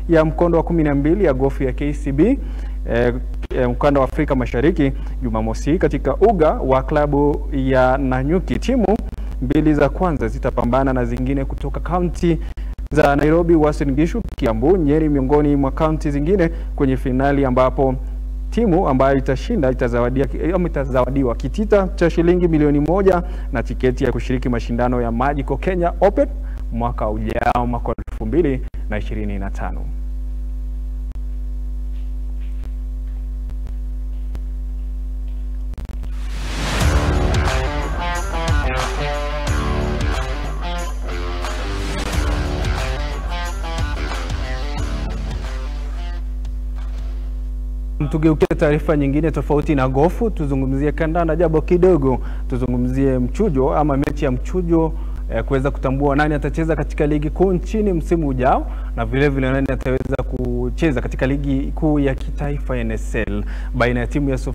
ya mkondo wa kumi na mbili ya gofu ya KCB eh, eh, mkanda wa Afrika Mashariki Jumamosi katika uga wa klabu ya Nanyuki. Timu mbili za kwanza zitapambana na zingine kutoka kaunti za Nairobi, Uasin Gishu, Kiambu, Nyeri miongoni mwa kaunti zingine kwenye finali ambapo timu ambayo itashinda itazawadia, ama itazawadiwa kitita cha shilingi milioni moja na tiketi ya kushiriki mashindano ya Magical Kenya Open mwaka ujao mwaka elfu mbili na ishirini na tano. Tugeukie taarifa nyingine tofauti na gofu, tuzungumzie kandanda japo kidogo, tuzungumzie mchujo ama mechi ya mchujo eh, kuweza kutambua nani atacheza katika ligi kuu nchini msimu ujao na vile vile nani ataweza kucheza katika ligi kuu ya kitaifa NSL baina ya timu ya